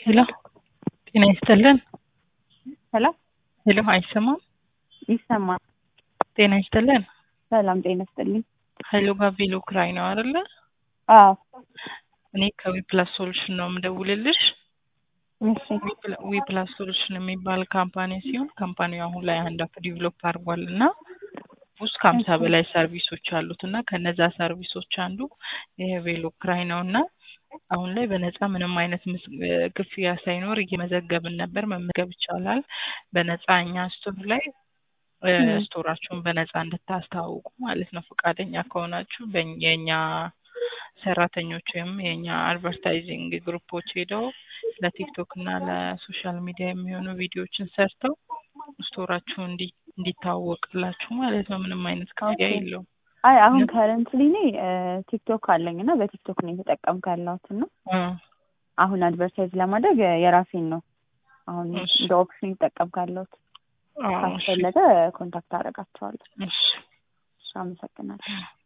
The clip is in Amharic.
ሄሎ ጤና ይስጥልን። ሄሎ ሄሎ አይሰማም? ይሰማል። ጤና ይስጥልን። ሰላም ጤና ይስጥልኝ። ሀይሎ ጋቬሎ ክራይ ነው አይደለ? አዎ እኔ ከዊፕላስ ሶሉሽን ነው የምደውልልሽ። እሺ ዊፕላስ ሶሉሽን የሚባል ካምፓኒ ሲሆን ካምፓኒው አሁን ላይ አንድ አፕ ዲቨሎፕ አድርጓል እና ውስጥ ከሀምሳ በላይ ሰርቪሶች አሉት እና ከነዛ ሰርቪሶች አንዱ ይሄ ቬሎ ክራይ ነው እና አሁን ላይ በነፃ ምንም አይነት ምስ- ክፍያ ሳይኖር እየመዘገብን ነበር። መመዝገብ ይቻላል በነፃ እኛ ስቶር ላይ እ፣ ም። ስቶራችሁን በነፃ እንድታስተዋውቁ ማለት ነው። ፈቃደኛ ከሆናችሁ በእኛ- የእኛ ሰራተኞች ወይም የእኛ አድቨርታይዚንግ ግሩፖች ሄደው ለቲክቶክ እና ለሶሻል ሚዲያ የሚሆኑ ቪዲዮዎችን ሰርተው ስቶራችሁ እንዲ እንዲታወቅላችሁ ማለት ነው። ምንም አይነት ክፍያ ኦኬ። የለውም። አይ አሁን ከረንትሊ እኔ ቲክቶክ አለኝ እና በቲክቶክ ነው የተጠቀምኩ ያለሁት እና እ፣ አሁን አድቨርታይዝ ለማድረግ የራሴን ነው አሁን እሺ። እንደ ኦፕሽን የተጠቀምኩ ያለሁት። አዎ፣ እሺ፣ ካስፈለገ ኮንታክት አደርጋቸዋለሁ። እሺ። እሺ፣ አመሰግናለሁ።